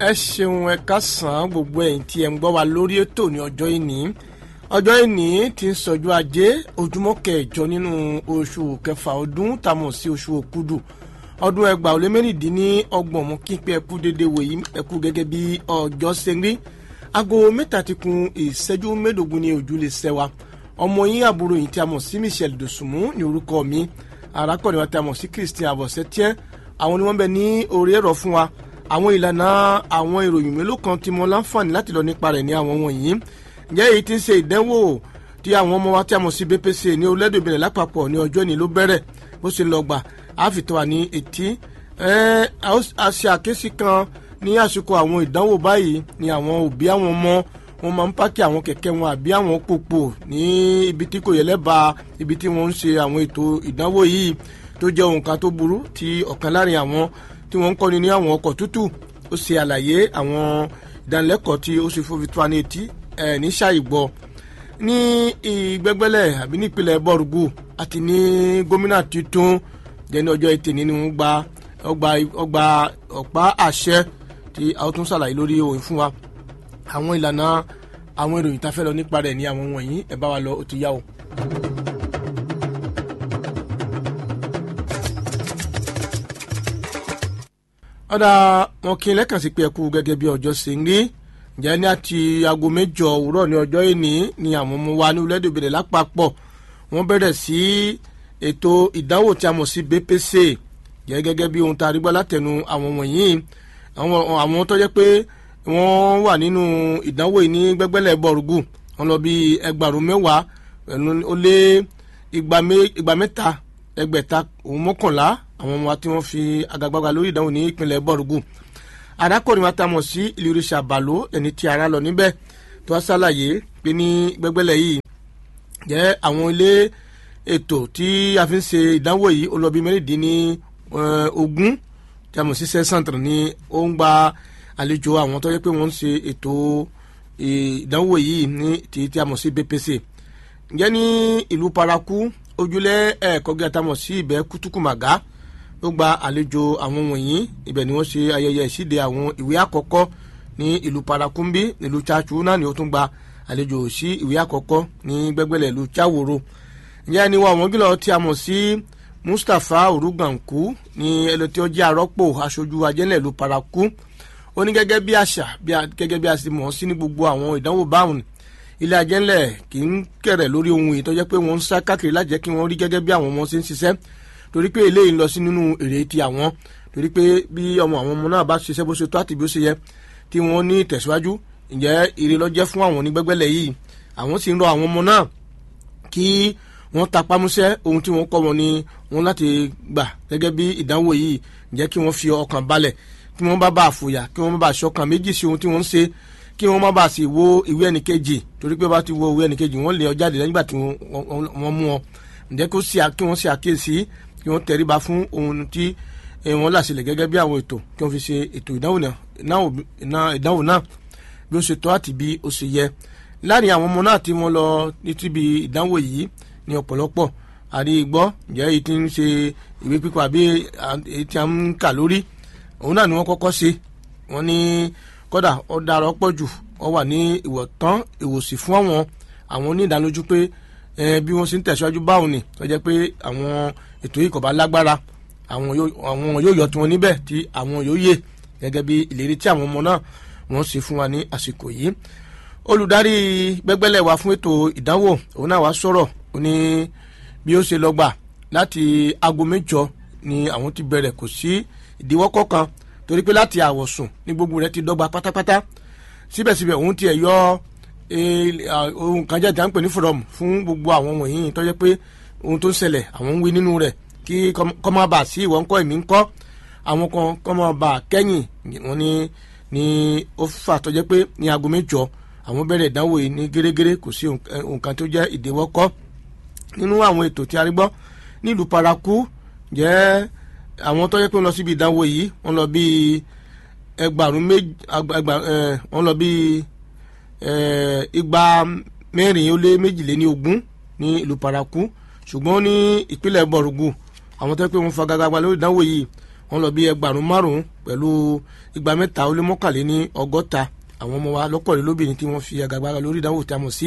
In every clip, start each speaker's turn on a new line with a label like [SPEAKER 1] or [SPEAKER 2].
[SPEAKER 1] ẹ ṣeun ẹ kásán gbogbo ẹ̀yin tí ẹ ń gbọ́ wa lórí ètò ní ọjọ́ ìní ọjọ́ ìní ti ń sọjọ́ ajé ojúmọ́ kẹjọ nínú oṣù kẹfà ọdún tàmọ̀ sí oṣù òkúdù ọdún ẹgbàá ó lé mẹ́rìndínlọ́gbọ̀n mú kí pé ẹkú dédé wòyí ẹkú gẹ́gẹ́ bí ọjọ́ ṣe ń rí aago mẹ́ta ti kun ìṣẹ́jú mẹ́ẹ̀ẹ́dógún ní ojú lè ṣẹ́ wa ọmọ yín àbúrò yìí tí a mọ̀ sí Michelle Dòsùnmú ní orúkọ mi arákùnrin wa tí a mọ̀ sí Christian Abọ̀sẹ́tíẹ́ àwọn ni wọ́n bẹ ní orí ẹ̀rọ fún wa àwọn ìlànà àwọn ìròyìn mélòó kan tí mo láǹfààní láti lọ nípa rẹ̀ ní àwọn wọ̀nyí ǹjẹ́ èyí tí ń ṣe ìdánwò tí àwọn ọmọ wa tí a mọ̀ sí BPC ní orílẹ̀-èdè Benin lápapọ̀ ní ọjọ́ ìní ló bẹ̀rẹ̀ bó ṣe lọ gbà á fi tó wa ní etí a ṣe àkíyèsí kan ní àsìkò àwọn ìdánwò báyìí ni àwọn òbí àwọn ọmọ wọn máa ń pákí àwọn kẹ̀kẹ́ wọn àbí àwọn pòpò ní ibi tí kò yẹ lẹ́bàá ibi tí wọ́n ń ṣe àwọn ètò ìdánwò yìí tó jẹ́ ohun kan tó burú tí ọ̀kan láàrin àwọn tí wọ́n ń kọ́ni ní àwọn ọkọ̀ tútù ó ṣe àlàyé àwọn ìdánilẹ́kọ̀ọ́ tí ó ṣe fòfin tó wa ní etí ẹ̀ ní ṣàìgbọ́ ní ìgbẹ́gbẹ́lẹ̀ àbí nípìnlẹ̀ bọ́ọ̀rùgù àti ní gómìnà tuntun jẹ́ni ọjọ́ etí nínú gba ọgbà ọgbà ọ̀pá àṣẹ tí a ó tún ṣàlàyé lórí òun fún wa àwọn ìlànà àwọn ìròyìn tá a fẹ́ lọ nípa rẹ̀ ní àwọn wọ̀nyí ẹ bá wa lọ ó ti yá o. ọ̀dà wọn kí n lẹ́kàn sí pé ẹkú gẹ́gẹ́ bí ọjọ́ ṣe ń rí ǹjẹ́ ní àti aago mẹ́jọ òwúrọ̀ ní ọjọ́ ìní ni àwọn ọmọ wa ní orílẹ̀-èdè Benin lápapọ̀ wọ́n bẹ̀rẹ̀ sí ètò ìdánwò tí a mọ̀ sí BPC jẹ́ gẹ́gẹ́ bí ohun tá a rí gbọ́ látẹnu àwọn wọ̀nyí àwọn tó jẹ́ pé wọ́n wà nínú ìdánwò yìí ní gbẹ́gbẹ́lẹ̀ bọ̀rùgù wọ́n lọ bí ẹgbàrún mẹ́wàá ó lé igba mẹ́ta ẹgbẹ̀ta òun mọ́kànlá àwọn ọmọ wa tí wọ́n fi agagbága lórí ìdánwò ní ìpínlẹ̀ bọ̀rùgù arákùnrin wa ta mọ̀ sí ìlúrisà bàló ẹni tí ara lọ níbẹ̀ tó wá ṣàlàyé pé ní gbẹ́gbẹ́lẹ̀ yìí jẹ́ àwọn ilé ètò tí a fi ń ṣe ìdánwò yìí ó lọ bí mẹ́rìndínlẹ́ ogún tí a mọ̀ sí sẹ́sàntìrì ni ó ń gba àlejò àwọn tó yẹ pé wọ́n ń ṣe ètò ìdánwò yìí ní tí tí a mọ̀ sí BPC ǹjẹ́ ní ìlú paraku ojúlẹ̀ ẹ̀ẹ́kọ́ gíga tá a mọ̀ sí ibẹ̀ kútùkùmàgá ó gba àlejò àwọn wọ̀nyí ibẹ̀ ni wọ́n ṣe ayẹyẹ ìṣíde àwọn ìwé àkọ́kọ́ ní ìlú paraku ń bí ìlú chachu náà ni ó tún gba àlejò sí ìwé àkọ́kọ́ ní gbẹ́gbẹ́lẹ̀ ìlú chaworo ǹjẹ́ ní wọ́n àwọn gílọ̀ tí a mọ̀ sí Mustapha Oruganku ní ẹni tí ó jẹ́ àrọ́pò aṣojú ajẹ́lẹ̀ ìlú paraku ó ní gẹ́gẹ́ bí àṣà gẹ́gẹ́ bí a sì mọ̀ sí ní gbogbo àwọn ìdánwò báwọn ilé ajẹ́lẹ̀ kì í kẹ̀rẹ̀ lórí ohun èyí tó jẹ́ pé wọ́n ń sá káàkiri láti jẹ́ kí wọ́n rí gẹ́gẹ́ bí àwọn ọmọ ṣe ń ṣiṣẹ́ torí pé eléyìí ń lọ sí nínú èrè ti àwọn torí pé bí ọmọ àwọn ọmọ náà bá ṣiṣẹ́ bó ṣe tó àti bí ó ṣe yẹ tí wọ́n ní ìtẹ̀síwájú ǹjẹ́ ire ló jẹ́ fún àwọn onígbẹ́gbẹ́lẹ̀ yìí àwọn sì ń rọ àwọn ọmọ náà kí wọ́n tapámúṣẹ́ ohun tí wọ́n kọ́ wọn ni wọ́n láti gbà gẹ́gẹ́ bí ìdánwò yìí ǹjẹ́ kí wọ́n fi ọkàn balẹ̀ kí wọ́n bá bá àfòyà kí wọ́n bá bá aṣọkàn méjì sí ohun tí wọ́n ń ṣe kí wọ́n má bá sì wo ìwé ẹnìkejì torí pé bá ti wo ìwé ẹnìkejì wọ́n lé ọ jáde nígbà tí wọ́n mú ọ ǹjẹ́ kí wọ́n ṣe àkíyèsí kí wọ́n tẹríba fún ohun tí wọ́n là sílẹ̀ gẹ́gẹ́ bí àwọn ètò kí wọ́n fi ṣe ètò ìdánwò náà bí ó ṣe tọ́ àti bí ó ṣe yẹ láàrin àwọn ọmọ náà tí wọ́n lọ ní tíbi ìdánwò yìí ní ọ̀pọ̀lọpọ̀ àrí gbọ́ ǹjẹ́ èyí tí ń ṣe ìwé pípa àbí èyí tí a ń kà lórí òun náà ni wọ́n kọ́kọ́ ṣe wọ́n ní kódà ó dára ọ̀pọ̀ jù ó wà ní ìwọ̀tán ìwòsì fún àwọn àwọn onídàálójú pé bí wọ́n ṣe ń tẹ̀síwájú báwọn ni tó jẹ́ pé àwọn ètò yìí kò bá lágbára àwọn yóò yọ tiwọn níbẹ̀ tí àwọn yóò yè gẹ́gẹ́ bí ìlérí tí àwọn ọmọ náà wọ́n ṣe fún wa ní àsìkò yìí olùdarí gbẹ́gbẹ́lẹ̀ wa fún ètò ìdánwò òun náà wá sọ̀rọ̀ ó ní bí ó ṣe lọ gbà láti aago mẹ́jọ ni àwọn ti bẹ̀rẹ̀ kò sí ìdíwọ́ kọ̀ọ̀kan torí pé láti àwọ̀sùn ní gbogbo rẹ̀ ti dọ́gba pátápátá síbẹ̀síbẹ̀ òun tiẹ̀ yọ ohun kan jáde à ń pè ní forum fún gbogbo àwọn wọ̀nyí tó jẹ́ pé ohun tó ń ṣẹlẹ̀ àwọn ń wí nínú rẹ̀ kí kọ́ máa bà sí ìwọ ńkọ́ èmi ńkọ́ àwọn kan kọ́ máa bà kẹ́yìn wọn ni ni ó fà tó jẹ́ pé ní aago mẹ́jọ àwọn bẹ̀rẹ̀ ìdánwò yìí ní gẹ́gẹ́rẹ́ kò sí nǹkan tó jẹ́ ìdíwọ́ kọ́ nínú àwọn ètò tí a rí gbọ́ nílùú paraku jẹ́ àwọn tó yẹ pé wọ́n lọ síbi ìdánwò yìí wọ́n lọ bí ẹgbàrún méjì wọ́n lọ bí igba mẹ́rin ó lé méjìléní ogún ní ìlú paraku ṣùgbọ́n ní ìpínlẹ̀ bọ̀rùgù àwọn tó yẹ pé wọ́n fagagbá lórí ìdánwò yìí wọ́n lọ bí ẹgbàrún márùn-ún pẹ̀lú igba mẹ́ta ó lé mọ́kànléní ọgọ́ta àwọn ọmọ wa lọ́kọ̀ọ́lẹ́ lóbìnrin tí wọ́n fi àgàgbára lórí ìdánwò tí a mọ̀ sí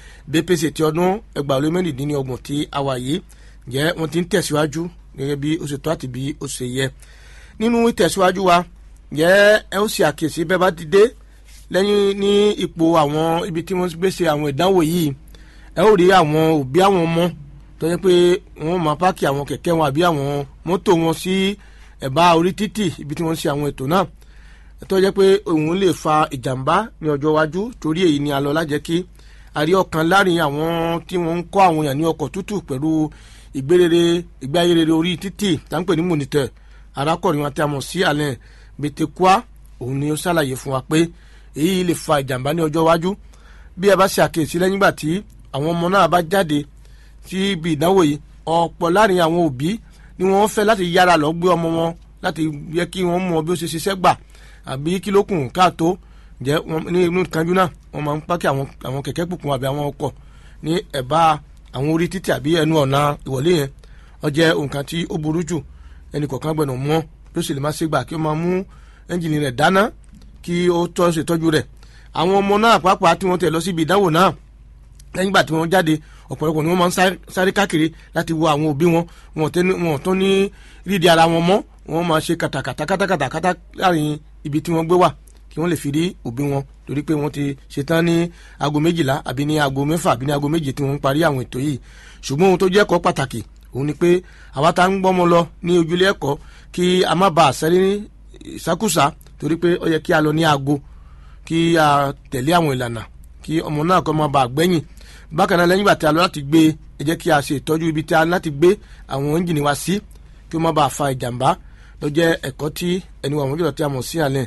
[SPEAKER 1] BPC ti ọdún ẹgbàá lé mẹ́rìndínlọ́gbọ̀n tí a wà yìí jẹ́ wọ́n ti ń tẹ̀síwájú gẹ́gẹ́ bí ó ṣe tó àti bí ó ṣe yẹ nínú ìtẹ̀síwájú wa jẹ́ ẹ ó ṣe àkíyèsí bẹ́ẹ̀ bá ti dé lẹ́yìn ní ipò àwọn ibi tí wọ́n gbé ṣe àwọn ìdánwò yìí ẹ ó rí àwọn òbí àwọn ọmọ tó yẹ pé wọ́n máa páàkì àwọn kẹ̀kẹ́ wọn àbí àwọn mọ́tò wọn sí ẹ̀bá orí títì ibi tí wọ́n ṣe àwọn ètò náà tó yẹ pé òun lè fa ìjàmbá ní ọjọ́ iwájú torí èyí ni a lọ lájẹ́ kí a rí ọ̀kan láàrin àwọn tí wọ́n ń kọ́ àwọn èèyàn ní ọkọ̀ tútù pẹ̀lú ìgbérere ìgbé ayé rere orí títì táǹpẹ̀ ní monitor arákùnrin wọn tí a mọ̀ sí alẹ́ betekua òun ni ó ṣàlàyé fún wa pé èyí lè fa ìjàmbá ní ọjọ́ iwájú bí ẹ bá ṣe àkíyèsí lẹ́yìn ìgbà tí àwọn ọmọ náà bá jáde sí ibi ìdánwò yìí ọ̀pọ̀ láàrin àwọn òbí ni wọ́n fẹ́ láti yára lọ gbé ọmọ wọn láti yẹ kí wọ́n mọ bí ó ṣe ṣiṣẹ́ gbà àbí kí ló kùn káàtó jẹ́ ní inú kanjú náà wọ́n máa ń pákí àwọn kẹ̀kẹ́ pùpùn àbí àwọn ọkọ̀ ní ẹ̀bá àwọn orí títì àbí ẹnu ọ̀nà ìwọlé yẹn ó jẹ́ nǹkan tí ó burú jù ẹnì kọ̀ọ̀kan gbọ́dọ̀ mọ̀ bí ó sì lè má ṣe gbà kí ó máa mú ẹ́ńjìnì rẹ̀ dáná kí ó tọ́ ṣètọ́jú rẹ̀ àwọn ọmọ náà pàápàá tí wọ́n tẹ̀ lọ síbi ìdánwò náà lẹ́yìn ìgbà tí wọ́n jáde ọ̀pọ̀lọpọ̀ ni wọ́n máa ń sáré káàkiri láti wo àwọn òbí wọn wọn tó ní rídi ara wọn mọ́ wọ́n máa ṣe kàtàkàtà kàtàkàtà kàtà láàrin ibi tí wọ́n gbé wà kí wọ́n lè fi rí òbí wọn torí pé wọ́n ti ṣetán ní aago méjìlá àbí ní aago mẹ́fà àbí ní aago méje tí wọ́n ń parí àwọn ètò yìí ṣùgbọ́n ohun tó jẹ́ ẹ̀kọ́ pàtàkì òun ni pé àwa tá ń gbọ́mọ lọ ní ojúlé ẹ̀kọ́ kí a má bàa sẹ́rí ní ìsákùsà torí pé ó yẹ kí a lọ ní aago kí a tẹ̀lé àwọn ìlànà kí ọmọ náà kọ́ máa bàa gbẹ́yìn bákan náà lẹ́yìn ìgbà tí a lọ láti gbé ẹ jẹ́ kí a ṣe ìtọ́jú ibi tí a láti gbé àwọn ẹ́ńjìnì wa sí kí ó má bàa fa ìjàmbá ló jẹ́ ẹ̀kọ́ tí ẹni wà wọ́n jùlọ tí a mọ̀ sí àlẹ́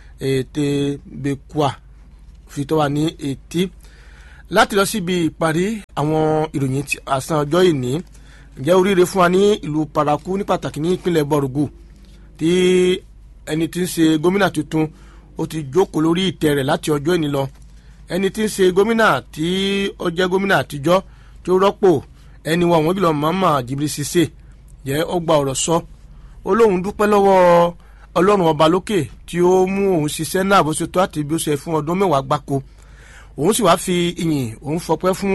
[SPEAKER 1] ètè bẹ́kùà fi tó wà ní etí láti lọ síbi ìparí àwọn ìròyìn àsán ọjọ́ ìní ǹjẹ́ oríire fún wa ní ìlú paraku ní pàtàkì ní ìpínlẹ̀ bọ̀rùgù tí ẹni tí ń ṣe gómìnà tuntun ó ti jókòó lórí ìtẹ́ rẹ̀ láti ọjọ́ ìní lọ ẹni tí ń ṣe gómìnà tí ó jẹ́ gómìnà àtijọ́ tó rọ́pò ẹni wọn àwọn jùlọ mama Jibril Cisse jẹ́ ó gba ọ̀rọ̀ sọ ó lóun dúpẹ́ lọ́wọ́ ọlọ́run ọba lókè tí ó mú òun ṣiṣẹ́ náà bó ṣe tó àti bí ó ṣe fún ọdún mẹ́wàá gbáko òun sì wáá fi ìyìn òun fọpẹ́ fún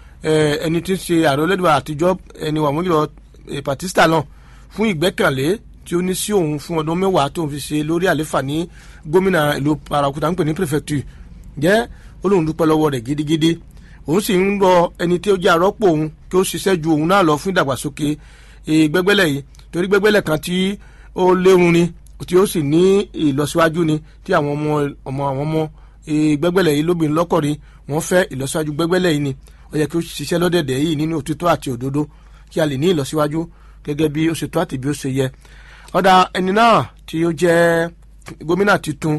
[SPEAKER 1] ẹni tí ń ṣe ààrẹ olódùbà àtijọ́ ẹni wà wọ́n jùlọ Patista náà fún ìgbẹ́kànlé tí ó ní sí òun fún ọdún mẹ́wàá tó ń fi ṣe lórí àléfà ní gómìnà ìlú Parakuta ń pè ní prefecture jẹ́ ó lóun dúpẹ́ lọ́wọ́ rẹ̀ gidigidi òun sì ń rọ ẹni tí ó jẹ́ àrọ́pò òun kí ó ṣiṣẹ́ ju òun náà lọ fún ìdàgbàsókè gbẹ́gbẹ́lẹ̀ yìí torí gbẹ́gbẹ́lẹ̀ kan tí ó léwu ni tí ó sì ní ìlọsíwájú ni tí àwọn ọmọ ọmọ àwọn ọmọ gbẹ́gbẹ́lẹ̀ yìí lóbìnrin lọ́kọ̀rin wọ́n fẹ́ ìlọsíwájú gbẹ́gbẹ́lẹ̀ yìí ni ó yẹ kí ó ṣiṣẹ́ lọ́dẹ̀dẹ̀ yìí nínú òtítọ́ àti òdodo kí a lè ní ìlọsíwájú gẹ́gẹ́ bí ó ṣe tó àti bí ó ṣe yẹ ọ̀dà ẹni náà tí ó jẹ́ gómìnà tuntun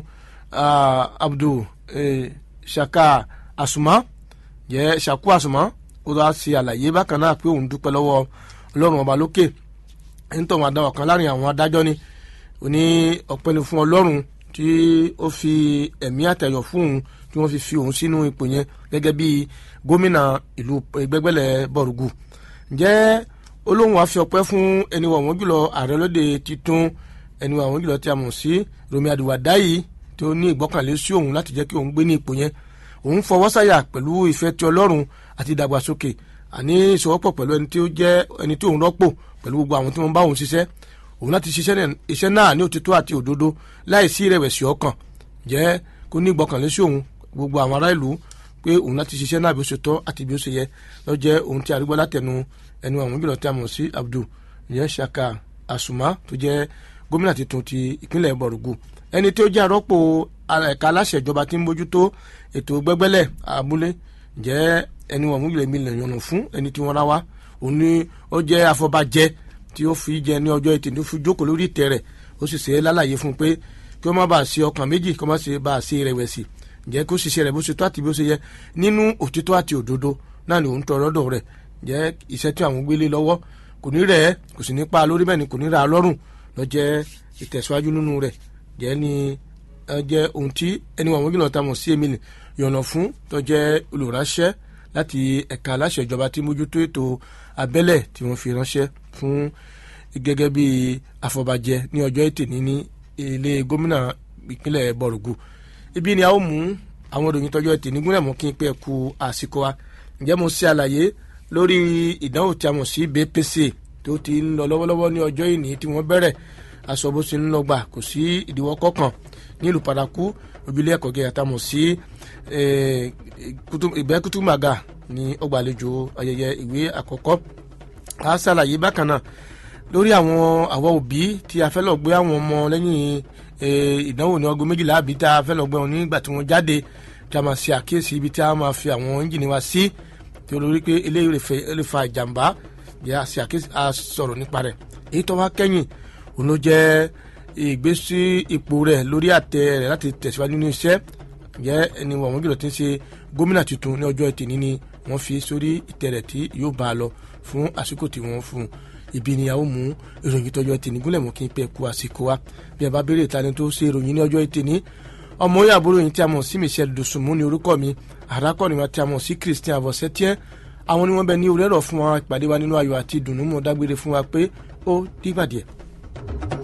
[SPEAKER 1] Abdul Shaka Asuma jẹ́ Shaku Asuma ó lọ́ọ́ ṣe àlàyé bákan náà pé òun dúpẹ́ lọ́wọ́ Ọlọ́run ọba lókè nítorí àdáwọ̀ kan láàrin àwọn adájọ́ ni ó ní ọpẹ́ ni fún Ọlọ́run tí ó fi ẹ̀mí àtẹ̀yọ̀ fún òun tí wọ́n fi fi òun sínú ipò yẹn gẹ́gẹ́ bí gómìnà ìlú gbẹ́gbẹ́lẹ̀ bọ̀rùgù ǹjẹ́ olóhùn wa fi ọpẹ́ fún ẹni wà wọ́n jùlọ ààrẹ lóde titun ẹni wà wọ́n jùlọ tí a mọ̀ sí Rọ̀mí Àdìwàdáyì tí ó ní ìgbọ́kànlé sí òun láti jẹ́ kí òun gbé ní ipò yẹn òun fọwọ́ sáyà pẹ̀lú ìfẹ́ ti Ọlọ́run àti ìdàgbàsókè àní ìṣòwòpọ̀ pẹ̀lú ẹni tí ó jẹ́ ẹni tí òun rọ́pò pẹ̀lú gbogbo àwọn tí wọ́n bá òun ṣiṣẹ́ òun láti ṣiṣẹ́ iṣẹ́ náà ní òtítọ́ àti òdodo láì sí ìrẹ̀wẹ̀sì ọkàn jẹ́ kó ní ìgbọ́kànlé sí òun gbogbo àwọn ará ìlú pé òun láti ṣiṣẹ́ náà bí ó ṣe tọ́ àti bí ó ṣe yẹ lọ jẹ́ òun tí arúgbó látẹnu ẹnu àwọn jùlọ tí a mọ̀ sí Abdul ìyẹn Shaka Asuma tó jẹ́ gómìnà tuntun ti ìpínlẹ̀ Bọ̀rùgù ẹni tí ó jẹ́ arọ́pò ẹ̀ka aláṣẹ ìjọba tí ń bójútó ètò gbẹ́gbẹ́lẹ̀ abúlé jẹ́ ẹni wọn múlẹ̀ mi lè yànnà fún ẹni tí wọ́n rá wá òun ni ó jẹ́ afọbajẹ tí ó fi jẹ ní ọjọ́ etí tó fi jókòó lórí ìtẹ́ rẹ̀ ó sì ṣe é lálàyé fún un pé kí ó má bàa ṣe ọkàn méjì kí ó má ṣe bàa ṣe rẹ̀wẹ̀sì jẹ́ kó ṣiṣẹ́ rẹ̀ bó ṣe tó àti bí ó ṣe yẹ nínú òtítọ́ àti òdodo náà ni òun tọrọ dọ̀ rẹ̀ jẹ́ iṣẹ́ tí àwọn gbélé lọ́wọ́ kò ní rẹ̀ ẹ́ kò sì ní pa lórí bẹ́ẹ̀ ni kò ní ra lọ́rùn lọ jẹ́ ìtẹ̀síwájú nínú rẹ̀ jẹ́ ni jẹ́ ohun tí ẹni wọn gbìyànjú ta mọ̀ sí emily yọ̀nà fún tó jẹ́ olùránṣẹ́ láti ẹ̀ka aláṣẹ ìjọba tí mójútó ètò abẹ́lẹ̀ tí wọ́n fi ránṣẹ́ fún gẹ́gẹ́ bí àfọ̀bàjẹ́ ní ọjọ́ ètè ní ní ilé gómìnà ìpínlẹ̀ bọ̀rùgù ibi ni a ó mú àwọn ìròyìn tọjọ́ ètè nígúnlẹ̀ mú kí n pé ẹ kú àsìkò wa ǹjẹ́ mo ṣe àlàyé lórí ìdánwò tí a mọ̀ sí BPC tó ti ń lọ lọ́wọ́lọ́wọ́ ní ọjọ́ ìní tí wọ́n bẹ̀rẹ̀ aṣọ bó ṣe ń lọ gbà kò sí ìdíwọ́ kọ̀ọ̀kan nílùú paraku òbílẹ̀ ẹ̀kọ́ gẹ̀yà tá a mọ̀ sí ìbẹ́ kútùmàgà ní ọgbàlejò ayẹyẹ ìwé àkọ́kọ́ a ṣàlàyé bákan náà lórí àwọn àwọn òbí tí a fẹ́ lọ gbé àwọn ọmọ lẹ́yìn ìdánwò ní ọgbọ́n méjìlá àbí tá a fẹ́ lọ gbé wọn nígbà tí wọ́n jáde tí a máa ṣe àkíyèsí ibi tí a máa fi àwọn ẹ́ńjìnì wa sí tí olórí pé eléyìí lè fa ìjàmbá bí a ṣe àkíyèsí a sọ̀rọ̀ nípa rẹ̀ èyí tó wá kẹ́yìn òun ló jẹ́ ìgbésí ipò rẹ̀ lórí àtẹ rẹ̀ láti tẹ̀síwájú nínú iṣẹ́ jẹ́ ẹni wọ̀n jùlọ tí ń ṣe gómìnà tuntun ní ọjọ́ ẹtì níní wọ́n fi sórí ìtẹ́ rẹ̀ tí yóò bá a lọ fún àsìkò tí wọ́n fún un ibi ni a ó mú ìròyìn tọjọ́ ẹtì nígúnlẹ̀ mú kí n pẹ́ ku àsìkò wa bí a bá béèrè ìtani tó ṣe ìròyìn ní ọjọ́ ẹtì ní ọmọ oyè àbúrò yìí tí a mọ̀ sí Michel Dosunmu ní orúkọ mi àràkọ́ni wa tí a mọ̀ sí Christian Avosetier àwọn ni wọ́n bẹ ní orí ẹ̀rọ fún wa ìpàdé wa nínú ayọ̀ àti ìdùnnú mọ̀ dágbére fún wa pé ó dìgbà díẹ̀.